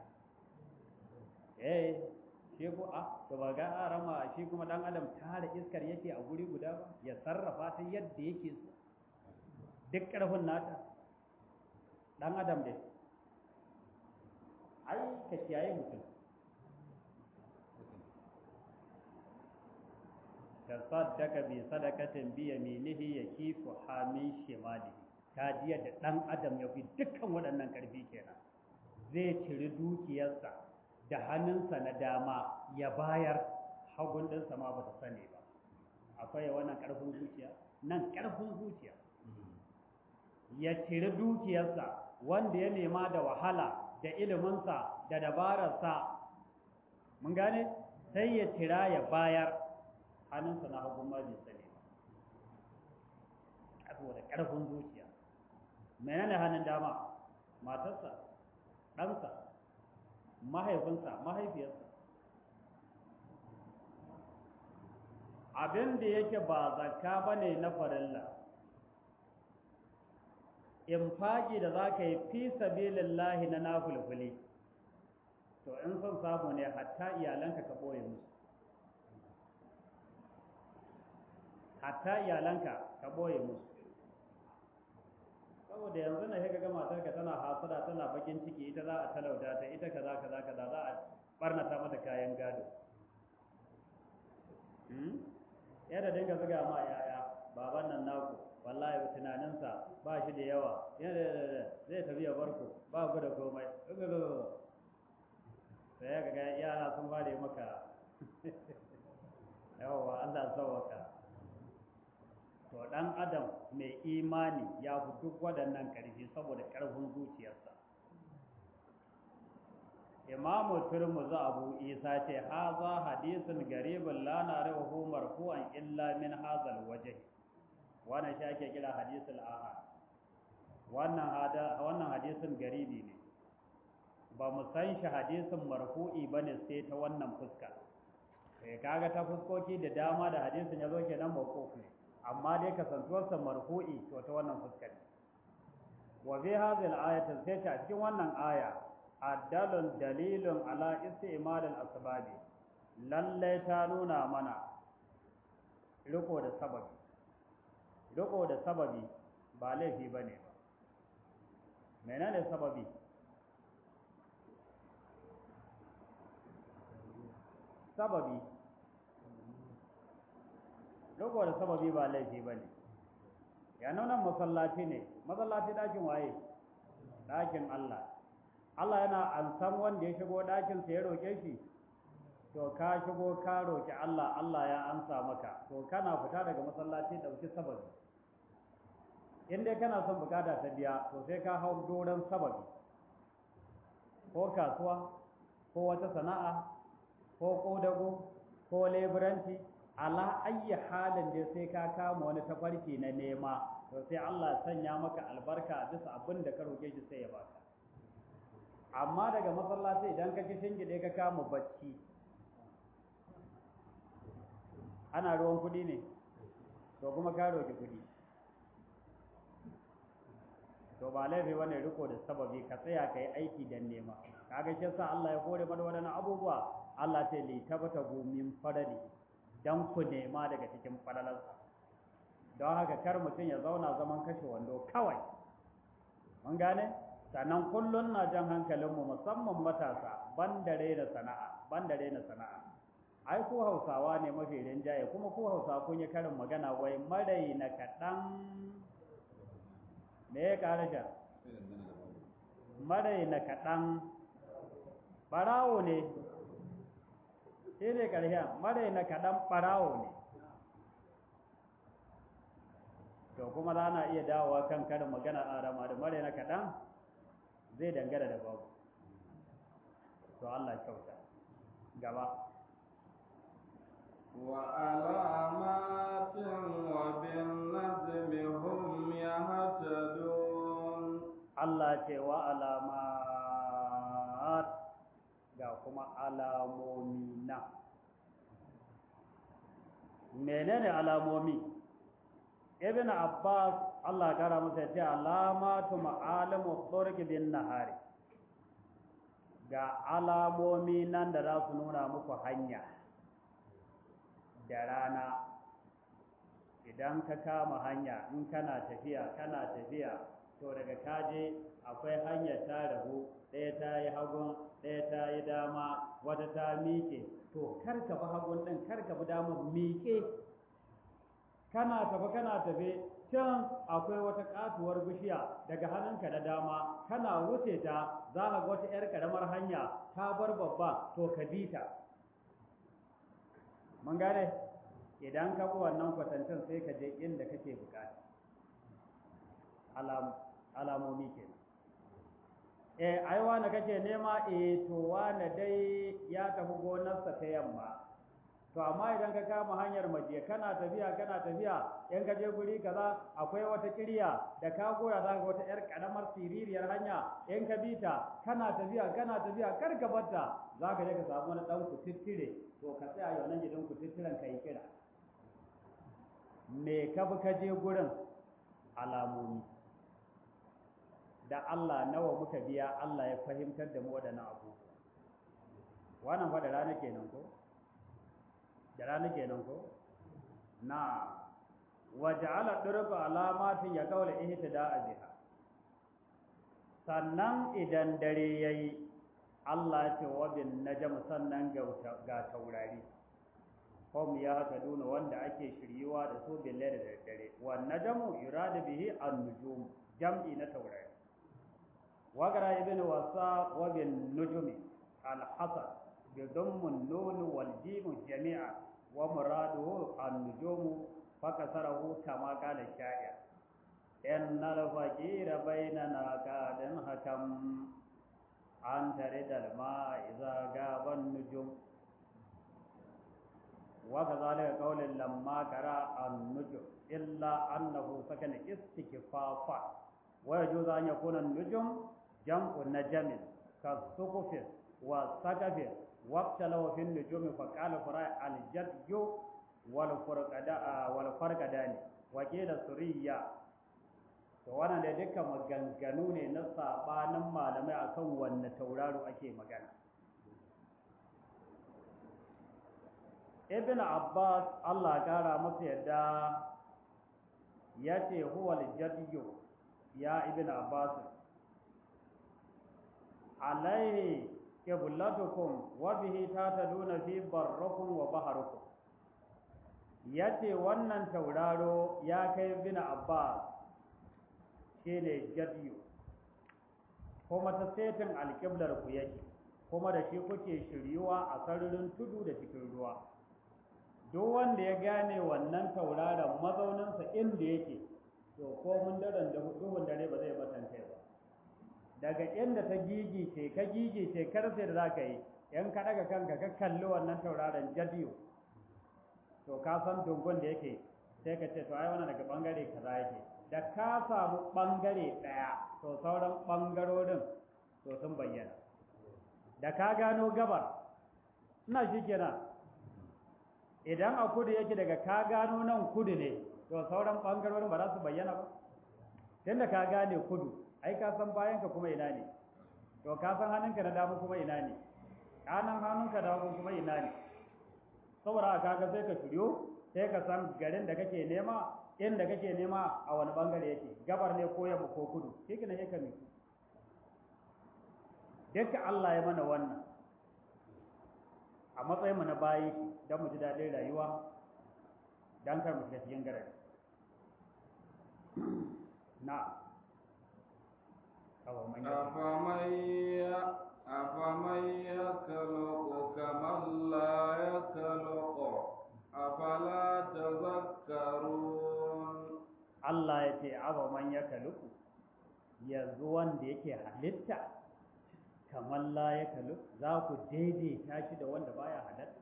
Speaker 1: eh shi ko a to ba ga arama shi kuma dan adam tare iskar yake a guri guda ba ya sarrafa ta yadda yake so duk karfin nata dan adam dai ai ka kiyaye mutum tasaddaka bi sadaqatin bi yaminihi yakifu hamin shimalihi ta jiya da dan adam ya fi dukkan waɗannan ƙarfi kenan zai ciri dukiyarsa da hannunsa na dama ya bayar hagun ɗinsa ma ba ta sani ba akwai wannan ƙarfin zuciya nan ƙarfin zuciya ya ciri dukiyarsa wanda ya nema da wahala da iliminsa da dabararsa mun gane sai ya cira ya bayar hannunsa na hagun ma bai sani ba saboda ƙarfin zuciya menene hannun dama matarsa ɗansa mahaifinsa mahaifiyarsa abin da yake ba zakka ba ne na farilla infaki da za ka yi fi sabilillahi na nafulfuli to in son samu ne hatta iyalanka ka ɓoye musu hatta iyalanka ka ɓoye musu saboda yanzu na ga matarka tana hasada tana bakin ciki ita za a talauta ta ita kaza kaza kaza za a barnata mata kayan gado yadda dinga zuga ma yaya baban nan naku wallahi tunaninsa ba shi da yawa zai tafi ya bar ku ba ku da komai sai ya ga yara sun fara maka yawa Allah sauwaka to dan adam mai imani ya fi duk waɗannan ƙarfi saboda ƙarfin zuciyarsa imamu turmuzi abu isa ce haza hadisin garibin la na'rifuhu marfu'an illa min hazal wajh wannan shi ake kira hadisul ahad wannan hada wannan hadisin garibi ne ba mu san shi hadisin marfu'i bane sai ta wannan fuska eh kaga ta fuskoki da dama da hadisin yazo kenan mawquf ne amma dai kasantuwarsa marfu'i to ta wannan fuska ne wa bi hadhihi al-ayati sai ta cikin wannan aya addalun dalilun ala istimal al-asbabi lalle ta nuna mana riko da sababi riko da sababi ba laifi bane ba menene sababi sababi riko da sababi ba laifi bane ya nuna masallaci ne masallaci dakin waye dakin Allah Allah yana ansan wanda ya shigo ɗakinsa ya roƙe shi to ka shigo ka roƙi Allah Allah ya amsa maka to kana fita daga masallaci ɗauki sababi in dai kana son bukata ta biya to sai ka hau doron sababi ko kasuwa ko wata sana'a ko kodago ko leburanci ala ayyi halin da sai ka kama wani tafarki na nema to sai Allah ya sanya maka albarka bisa abin da ka roƙe shi sai ya baka amma daga masallaci idan ka ki shingide ka kama bacci ana ruwan kudi ne to kuma ka roki kudi to ba laifi bane riko da sababi ka tsaya ka yi aiki dan nema kaga shi yasa Allah ya kore mana wadannan abubuwa Allah ta li tabata gumin farali dan ku nema daga cikin falalarsa don haka kar mutum ya zauna zaman kashe wando kawai mun gane sannan kullun na jan hankalinmu musamman matasa bandare da sana'a bandare na sana'a ai ku hausawa ne mafi rinjaye kuma ku hausawa kun yi karin magana wai marai na kaɗan me ya ƙara sha marai na kaɗan ɓarawo ne shi ne ƙarshen marai na kaɗan ɓarawo ne to kuma za na iya dawowa kan karin magana a rama da marai na kaɗan zai dangana da babu to Allah kyauta gaba
Speaker 2: وعلامات وبالنجم هم يهتدون
Speaker 1: Allah ce wa alamat ga kuma alamomi na menene alamomi ibn abbas Allah kara masa ce alamatu ma'alimu turki bin nahari ga alamomi nan da za su nuna muku hanya da rana idan ka kama hanya in kana tafiya kana tafiya to daga kaje akwai hanyar ta rabu ɗaya ta yi hagun ɗaya ta yi dama wata ta miƙe to kar ka bi hagun ɗin kar ka bi damar miƙe kana tafi kana tafe can akwai wata katuwar bishiya daga hannunka na dama kana wuce ta za ka ga wata 'yar ƙaramar hanya ta bar babba to ka bi ta mun gane idan ka bi wannan kwatancin sai ka je inda kake bukata alamomi ke eh ai wani kake nema eh to wani dai ya tafi gonarsa ta yamma to amma idan ka kama hanyar maje kana tafiya kana tafiya in ka je guri kaza akwai wata kirya da ka goya za ka wata yar karamar siririyar hanya in ka bita kana tafiya kana tafiya kar ka batta za ka je ka samu wani dan kutittire to ka tsaya yau nan gidan kutittiren ka yi kira me ka bi ka je gurin alamomi da Allah nawa muka biya Allah ya fahimtar da mu waɗannan abu wannan fa da rana kenan ko da rana kenan ko na waja'ala durba alamatin ya kaula ihtida'a biha sannan idan dare yayi Allah ya ce wa bin najm sannan ga taurari hum ya haka duna wanda ake shiryuwa da su bille da daddare wan najmu yuradu bihi an-nujum jam'i na taurari wagara ibn wasa wa bin nujumi al-hasan bi dhammun nun wal jim jami'a wa muraduhu an-nujum fakasarahu kama qala sha'ir innal faqira bainana qadan hakam an taridal ma idza gaba an-nujum وكذلك قول لما قرأ النجم إلا أنه سكن استكفافا ويجوز أن يكون النجم جمع نجم كالسقف والسقف واختلوا في النجوم فقال فراء الجد والفرقدان وكيل سرية to wannan da duka maganganu ne na sabanin malamai akan wanne tauraro ake magana ibn abbas allah kara masa yadda ya ce huwal jadiyu ya ibn abbas alaihi qiblatukum wa bihi tataduna fi barrakum wa baharukum yace wannan tauraro ya kai ibn abbas shine jadiyu kuma ta setin alƙiblar ku yake kuma da shi kuke shiryuwa a sararin tudu da cikin ruwa duk wanda ya gane wannan tauraron mazauninsa inda yake to ko mun daren da duhun dare ba zai batanta ba daga inda ta gigice ka gigice kar sai da zaka yi in ka daga kanka ka kalli wannan tauraron jadiyo to ka san dungun da yake sai ka ce to ai wannan daga bangare kaza yake da ka samu bangare daya to sauran bangarorin to sun bayyana da ka gano gabar ina shi kenan idan a kudu yake daga ka gano nan kudu ne to sauran bangarorin ba za su bayyana ba tunda ka gane kudu ai ka san bayanka kuma ina ne to ka san hannunka na dama kuma ina ne kanan hannunka da hagu kuma ina ne saboda haka kaga sai ka shiryo sai ka san garin da kake nema inda kake nema a wani bangare yake gabar ne ko yamma ko kudu shi kina yake ne duka Allah ya mana wannan a matsayin mu na bayi don mu ji daɗin rayuwa don kar mu shiga cikin garari na
Speaker 2: أفمن أفمن يخلق كمن لا يخلق أفلا تذكرون
Speaker 1: Allah ya ce awa man ya kaluku yanzu wanda yake halitta kamar la ya kalu za ku daidaita shi da wanda baya halitta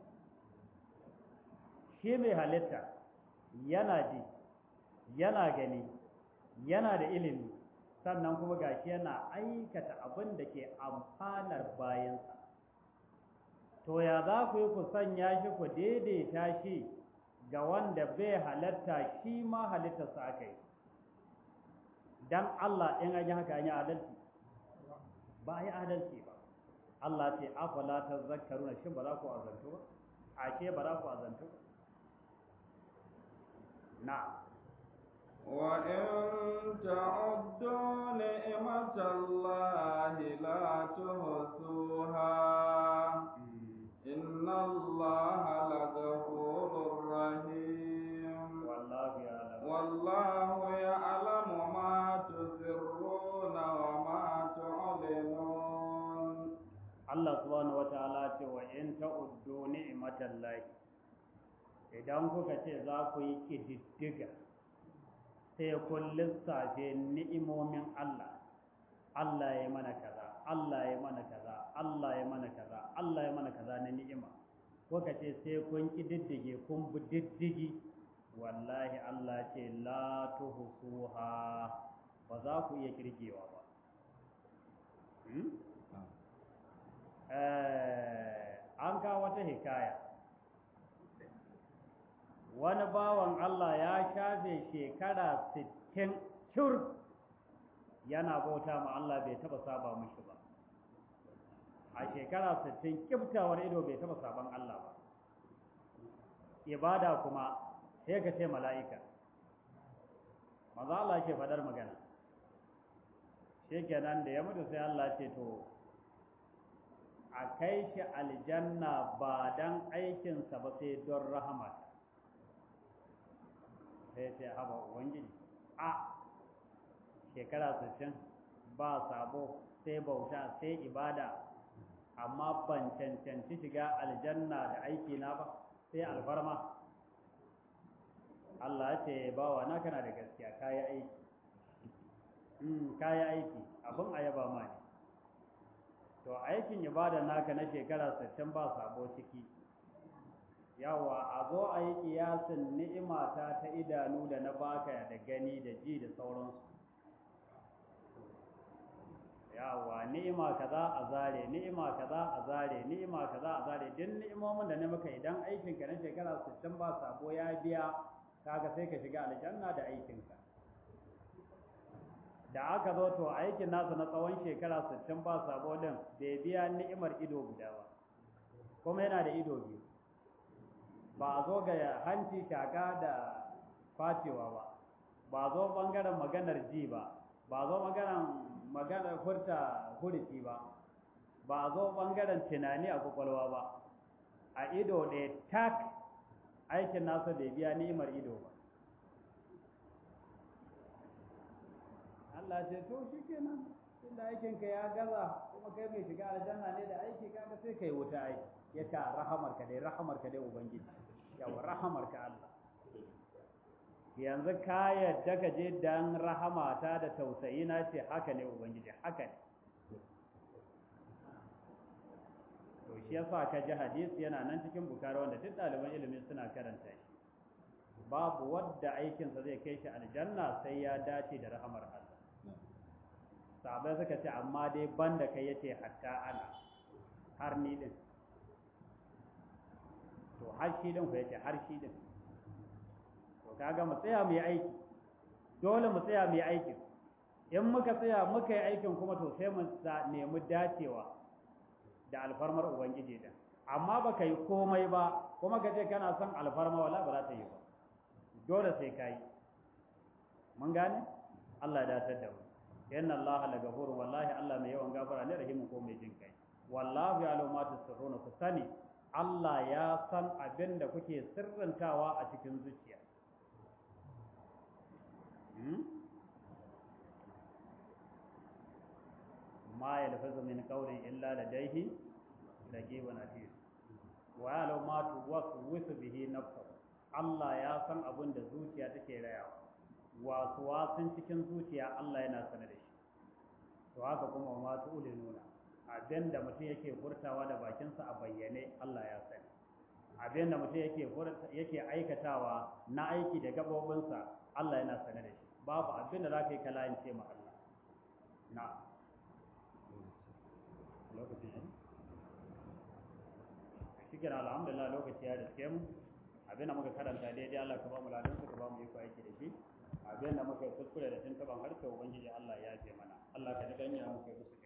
Speaker 1: shi mai halitta yana ji yana gani yana da ilimi sannan kuma gashi yana aikata abin da ke amfanar bayansa to ya za ku yi ku sanya shi ku daidaita shi ga wanda bai halatta shi ma halittarsa aka yi don Allah in an yi haka an yi adalci ba a yi adalci ba Allah ce afala ta zakaruna shin ba za ku azantu ba ashe ba za ku azantu ba na
Speaker 2: وإن تعدوا نعمة الله لا تحصوها إن الله لغفور رحيم
Speaker 1: والله يعلم
Speaker 2: والله يعلم ما تسرون وما تعلنون
Speaker 1: Allah subhanahu wataala ce wa in ta'uddu ni'matallahi idan kuka ce za ku yi kididdiga sai kun lissafe ni'imomin Allah Allah ya mana kaza Allah ya mana kaza Allah ya mana kaza Allah ya mana kaza na ni'ima kuka ce sai kun kididdige kun bi diddigi wallahi Allah ce la tuhsuha ba za ku iya kirgewa ba an kawo wata hikaya wani bawan Allah ya shafe shekara 60 cur yana bauta ma Allah bai taba saba mushi ba a shekara 60 kiftawar ido bai taba saban Allah ba ibada kuma sai ka ce mala'ika maza Allah ke fadar magana shekenan da ya mutu sai Allah ce to a a kai shi aljanna ba dan aikinsa ba sai don rahmat sai ce haba ubangiji a shekara 60 ba sabo sai bauta sai ibada amma ban cancanci shiga aljanna da aiki na ba sai alfarma Allah ya ce bawa na kana da gaskiya kayi aiki mm kayi aiki abin ayaba ma ne to aikin ibada naka na shekara 60 ba sabo ciki yawa a zo a yi kiyasin ni'imata ta idanu da na baka da gani da ji da sauransu yawa ni'ima kaza a zare ni'ima kaza a zare ni'ima kaza a zare duk ni'imomin da na maka idan aikin ka na shekara 60 ba sabo ya biya kaga sai ka shiga aljanna da aikin ka da aka zo to aikin nasa na tsawon shekara 60 ba sabo din bai biya ni'imar ido guda ba kuma yana da ido biyu ba a zo ga hanci shaka da facewa ba ba zo bangaren maganar ji ba ba zo maganar maganar furta huriti ba ba zo bangaren tunani a kwakwalwa ba a ido ɗaya tak aikin nasa bai biya ni'imar ido ba Allah ce to shi kenan inda aikinka ya gaza kuma kai mai shiga aljanna ne da aiki kaga sai kai wuta aiki ya ta rahamar ka dai rahamar ka dai ubangiji yawa rahamar ka Allah yanzu ka yadda ka je dan rahamata da tausayi na ce haka ne ubangiji haka ne to shi yasa ka ji hadisi yana nan cikin bukari wanda duk ɗaliban ilimi suna karanta shi babu wadda aikinsa zai kai shi aljanna sai ya dace da rahamar Allah sahabai suka ce amma dai banda kai yace hatta ana har ni din to har shi din ku yace har shi din to kaga mu tsaya mu yi aiki dole mu tsaya mu yi aikin in muka tsaya muka yi aikin kuma to sai mu nemi dacewa da alfarmar ubangiji din amma baka yi komai ba kuma ka ce kana son alfarma wala ba za ta yi ba dole sai ka yi mun gane Allah ya datar da mu inna Allah la ghafurun wallahi Allah mai yawan gafara ne rahimu ko mai jin kai wallahu ya'lamu ma tusirruna ku sani Allah ya san abin da kuke sirrantawa a cikin zuciya ma yalfazu min qawlin illa ladayhi raqibun atid wa ya'lamu ma tuwaswisu bihi nafsuhu Allah ya san abin da zuciya take rayawa wasu wasun cikin zuciya Allah yana sanar da shi to haka kuma ma tu'li nuna abin da mutum yake furtawa da bakinsa a bayyane Allah ya sani abin da mutum yake yake aikatawa na aiki da gabobinsa Allah yana sanar da shi babu abin da za ka yi kalayance ma Allah na lokacin yi shi kira alhamdulillah lokaci ya riske mu abin da muka karanta daidai Allah ka ba mu ladan ka ba mu yi aiki da shi abin da muka yi kuskure da tuntuban harshe ubangiji Allah ya ce mana Allah ka ji ganya muka yi